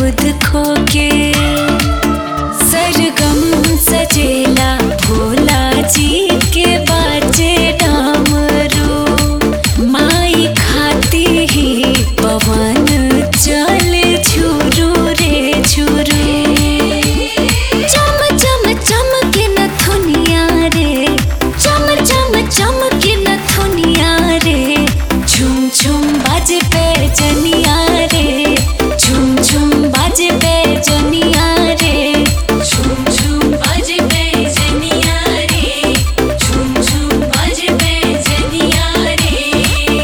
बुध खो के सरगम सजेला भोला जी के बाजे डामरू माई खाती ही पवन चल झुरू रे झुरू चम चम चमके न थुनिया रे चम चम चमके न थुनिया रे झुम झुम बाजे पे जनिया रे झुम झुम बाजे पे जनिया रे झुम झुम बाजे पे जनिया रे झुम झुम बाजे पे जनिया रे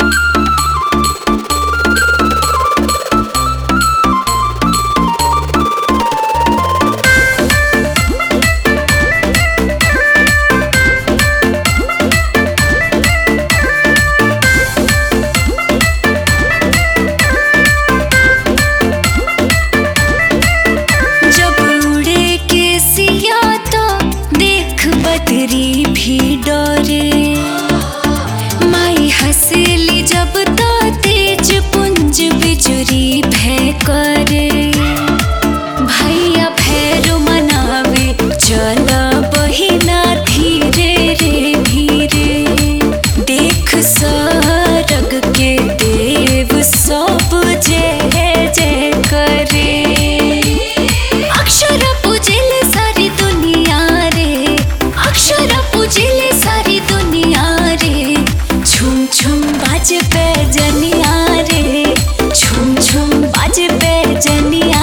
जब उड़े के सिया तो देख बदरी भी डरे माई हंसेली जब तो तेज पुंज बिजुरी भय करे भैया भैरो मनावे चल बहिना धीरे रे धीरे देख सरग के देव सब जय जय करे अक्षर पूजिले सारी दुनिया रे अक्षर पूजिले सारी दुनिया रे झुम झुम बाज पे जनिया रे झुम झुम बाज पे जनिया